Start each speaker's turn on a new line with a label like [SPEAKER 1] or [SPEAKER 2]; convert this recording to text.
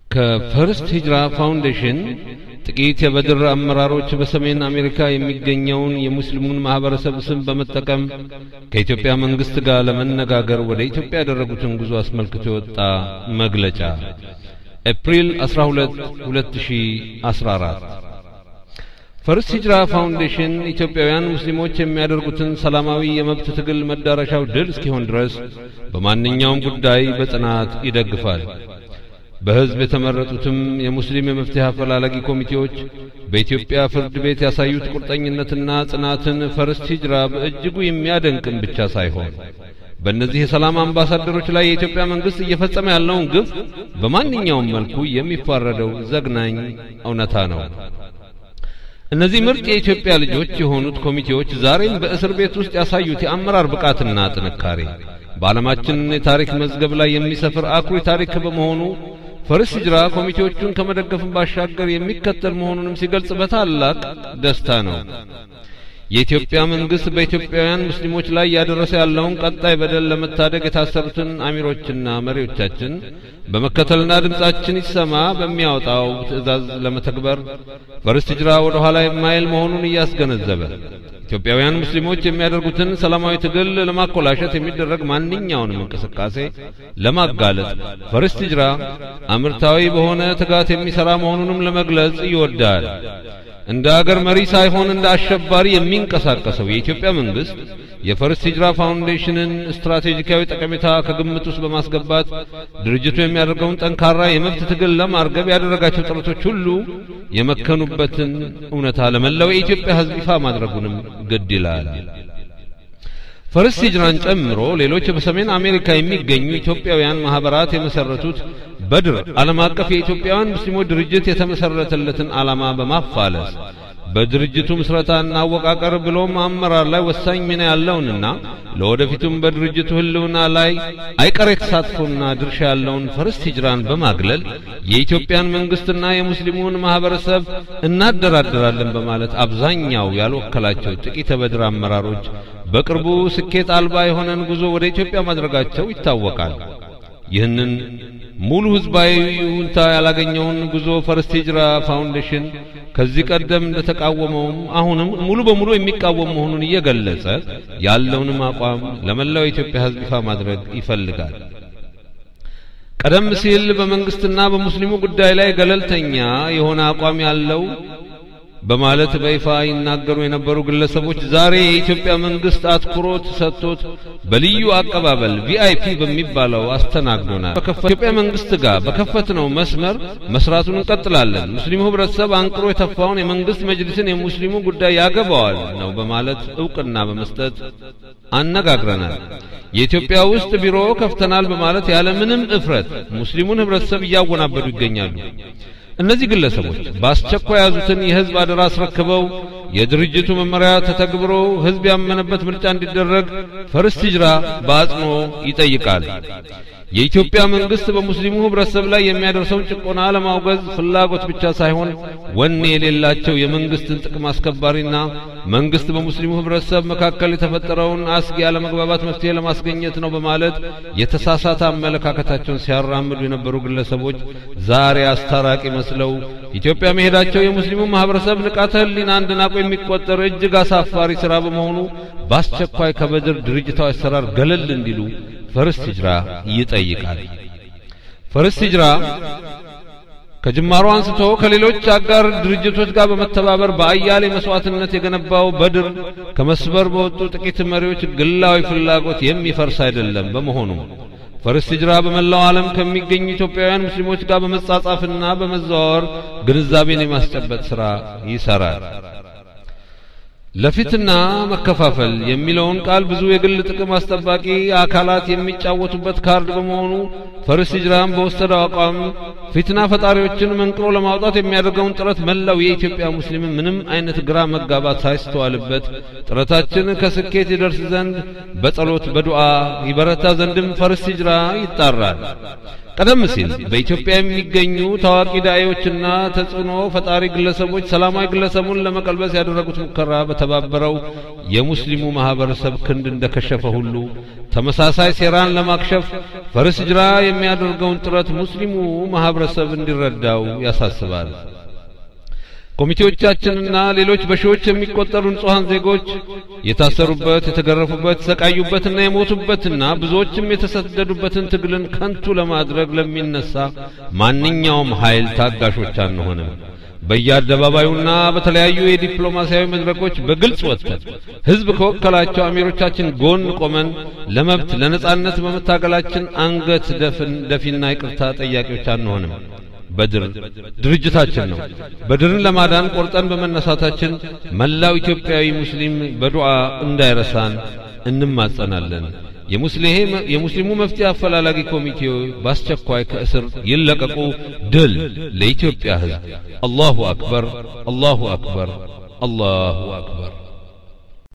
[SPEAKER 1] ከፈርስት ሂጅራ ፋውንዴሽን ጥቂት የበድር አመራሮች በሰሜን አሜሪካ የሚገኘውን የሙስሊሙን ማህበረሰብ ስም በመጠቀም ከኢትዮጵያ መንግስት ጋር ለመነጋገር ወደ ኢትዮጵያ ያደረጉትን ጉዞ አስመልክቶ የወጣ መግለጫ ኤፕሪል 12 2014 ፈርስት ሂጅራ ፋውንዴሽን ኢትዮጵያውያን ሙስሊሞች የሚያደርጉትን ሰላማዊ የመብት ትግል መዳረሻው ድል እስኪሆን ድረስ በማንኛውም ጉዳይ በጽናት ይደግፋል። በህዝብ የተመረጡትም የሙስሊም የመፍትሄ አፈላላጊ ኮሚቴዎች በኢትዮጵያ ፍርድ ቤት ያሳዩት ቁርጠኝነትና ጽናትን ፈርስት ሂጅራ በእጅጉ የሚያደንቅም ብቻ ሳይሆን በእነዚህ የሰላም አምባሳደሮች ላይ የኢትዮጵያ መንግስት እየፈጸመ ያለውን ግፍ በማንኛውም መልኩ የሚፋረደው ዘግናኝ እውነታ ነው። እነዚህ ምርጥ የኢትዮጵያ ልጆች የሆኑት ኮሚቴዎች ዛሬም በእስር ቤት ውስጥ ያሳዩት የአመራር ብቃትና ጥንካሬ በዓለማችን የታሪክ መዝገብ ላይ የሚሰፍር አኩሪ ታሪክ በመሆኑ ፈርስት ሂጅራ ኮሚቴዎቹን ከመደገፍም ባሻገር የሚከተል መሆኑንም ሲገልጽ በታላቅ ደስታ ነው። የኢትዮጵያ መንግስት በኢትዮጵያውያን ሙስሊሞች ላይ ያደረሰ ያለውን ቀጣይ በደል ለመታደግ የታሰሩትን አሚሮችና መሪዎቻችን በመከተልና ድምጻችን ይሰማ በሚያወጣው ትዕዛዝ ለመተግበር ፈርስት ሂጅራ ወደ ኋላ የማይል መሆኑን እያስገነዘበ ኢትዮጵያውያን ሙስሊሞች የሚያደርጉትን ሰላማዊ ትግል ለማኮላሸት የሚደረግ ማንኛውንም እንቅስቃሴ ለማጋለጥ ፈርስት ሂጅራ አምርታዊ በሆነ ትጋት የሚሰራ መሆኑንም ለመግለጽ ይወዳል። እንደ አገር መሪ ሳይሆን እንደ አሸባሪ የሚንቀሳቀሰው የኢትዮጵያ መንግስት የፈርስት ሂጅራ ፋውንዴሽንን ስትራቴጂካዊ ጠቀሜታ ከግምት ውስጥ በማስገባት ድርጅቱ የሚያደርገውን ጠንካራ የመብት ትግል ለማርገብ ያደረጋቸው ጥረቶች ሁሉ የመከኑበትን እውነታ ለመላው የኢትዮጵያ ሕዝብ ይፋ ማድረጉንም ግድ ይላል። ፈርስት ሂጅራን ጨምሮ ሌሎች በሰሜን አሜሪካ የሚገኙ ኢትዮጵያውያን ማህበራት የመሰረቱት በድር ዓለም አቀፍ የኢትዮጵያውያን ሙስሊሞች ድርጅት የተመሰረተለትን ዓላማ በማፋለስ በድርጅቱ ምስረታና አወቃቀር ብሎም አመራር ላይ ወሳኝ ሚና ያለውንና ለወደፊቱም በድርጅቱ ህልውና ላይ አይቀሬ ተሳትፎና ድርሻ ያለውን ፈርስት ሂጅራን በማግለል የኢትዮጵያን መንግስትና የሙስሊሙን ማህበረሰብ እናደራደራለን በማለት አብዛኛው ያልወከላቸው ጥቂት የበድር አመራሮች በቅርቡ ስኬት አልባ የሆነን ጉዞ ወደ ኢትዮጵያ ማድረጋቸው ይታወቃል። ይህንን ሙሉ ህዝባዊ ይሁንታ ያላገኘውን ጉዞ ፈርስት ሂጅራ ፋውንዴሽን ከዚህ ቀደም እንደተቃወመውም አሁንም ሙሉ በሙሉ የሚቃወም መሆኑን እየገለጸ ያለውንም አቋም ለመላው የኢትዮጵያ ህዝብ ይፋ ማድረግ ይፈልጋል። ቀደም ሲል በመንግስትና በሙስሊሙ ጉዳይ ላይ ገለልተኛ የሆነ አቋም ያለው በማለት በይፋ ይናገሩ የነበሩ ግለሰቦች ዛሬ የኢትዮጵያ መንግስት አትኩሮት ሰጥቶት በልዩ አቀባበል ቪአይፒ በሚባለው አስተናግዶናል። ከኢትዮጵያ መንግስት ጋር በከፈትነው መስመር መስራቱን እንቀጥላለን። ሙስሊሙ ህብረተሰብ አንቅሮ የተፋውን የመንግስት መጅሊስን የሙስሊሙ ጉዳይ ያገባዋል ነው በማለት እውቅና በመስጠት አነጋግረናል። የኢትዮጵያ ውስጥ ቢሮ ከፍተናል በማለት ያለምንም እፍረት ሙስሊሙን ህብረተሰብ እያወናበዱ ይገኛሉ። እነዚህ ግለሰቦች በአስቸኳይ የያዙትን የህዝብ አደራ አስረክበው የድርጅቱ መመሪያ ተተግብሮ ህዝብ ያመነበት ምርጫ እንዲደረግ ፈርስት ሂጅራ በአጽኖ ይጠይቃል። የኢትዮጵያ መንግስት በሙስሊሙ ህብረተሰብ ላይ የሚያደርሰውን ጭቆና ለማውገዝ ፍላጎት ብቻ ሳይሆን ወኔ የሌላቸው የመንግስትን ጥቅም አስከባሪና መንግስት በሙስሊሙ ህብረተሰብ መካከል የተፈጠረውን አስጊ ያለመግባባት መፍትሄ ለማስገኘት ነው በማለት የተሳሳተ አመለካከታቸውን ሲያራምዱ የነበሩ ግለሰቦች ዛሬ አስታራቂ መስለው ኢትዮጵያ መሄዳቸው የሙስሊሙ ማህበረሰብ ንቃተ ህሊና እንድናቆ የሚቆጠር እጅግ አሳፋሪ ስራ በመሆኑ በአስቸኳይ ከበድር ድርጅታዊ አሰራር ገለል እንዲሉ ፈርስት ሂጅራ ይጠይቃል። ፈርስት ሂጅራ ከጅማሮ አንስቶ ከሌሎች አጋር ድርጅቶች ጋር በመተባበር በአያሌ መስዋዕትነት የገነባው በድር ከመስበር በወጡ ጥቂት መሪዎች ግላዊ ፍላጎት የሚፈርስ አይደለም። በመሆኑ ፈርስት ሂጅራ በመላው ዓለም ከሚገኙ ኢትዮጵያውያን ሙስሊሞች ጋር በመጻጻፍና በመዘዋወር ግንዛቤን የማስጨበጥ ሥራ ይሰራል። ለፊትና መከፋፈል የሚለውን ቃል ብዙ የግል ጥቅም አስጠባቂ አካላት የሚጫወቱበት ካርድ በመሆኑ ፈርስት ሂጅራም በወሰደው አቋም ፊትና ፈጣሪዎችን መንቅሮ ለማውጣት የሚያደርገውን ጥረት መላው የኢትዮጵያ ሙስሊም ምንም አይነት ግራ መጋባት ሳይስተዋልበት ጥረታችን ከስኬት ይደርስ ዘንድ በጸሎት በዱዓ ይበረታ ዘንድም ፈርስት ሂጅራ ይጣራል። ቀደም ሲል በኢትዮጵያ የሚገኙ ታዋቂ ዳዒዎችና ተጽዕኖ ፈጣሪ ግለሰቦች ሰላማዊ ግለሰቡን ለመቀልበስ ያደረጉት ሙከራ በተባበረው የሙስሊሙ ማህበረሰብ ክንድ እንደከሸፈ ሁሉ ተመሳሳይ ሴራን ለማክሸፍ ፈርስ ጅራ የሚያደርገውን ጥረት ሙስሊሙ ማህበረሰብ እንዲረዳው ያሳስባል። ኮሚቴዎቻችንና ሌሎች በሺዎች የሚቆጠሩ ንጹሐን ዜጎች የታሰሩበት፣ የተገረፉበት፣ የተሰቃዩበትና የሞቱበትና ብዙዎችም የተሰደዱበትን ትግልን ከንቱ ለማድረግ ለሚነሳ ማንኛውም ኃይል ታጋሾች አንሆንም። በየአደባባዩና በተለያዩ የዲፕሎማሲያዊ መድረኮች በግልጽ ወጥተን ሕዝብ ከወከላቸው አሚሮቻችን ጎን ቆመን ለመብት ለነጻነት በመታገላችን አንገት ደፍን ደፊና ይቅርታ ጠያቂዎች አንሆንም። በድር ድርጅታችን ነው። በድርን ለማዳን ቆርጠን በመነሳታችን መላው ኢትዮጵያዊ ሙስሊም በዱዓ እንዳይረሳን እንማጸናለን። የሙስሊሙ መፍትሄ አፈላላጊ ኮሚቴው በአስቸኳይ ከእስር ይለቀቁ። ድል ለኢትዮጵያ ሕዝብ! አላሁ አክበር! አላሁ አክበር! አላሁ አክበር!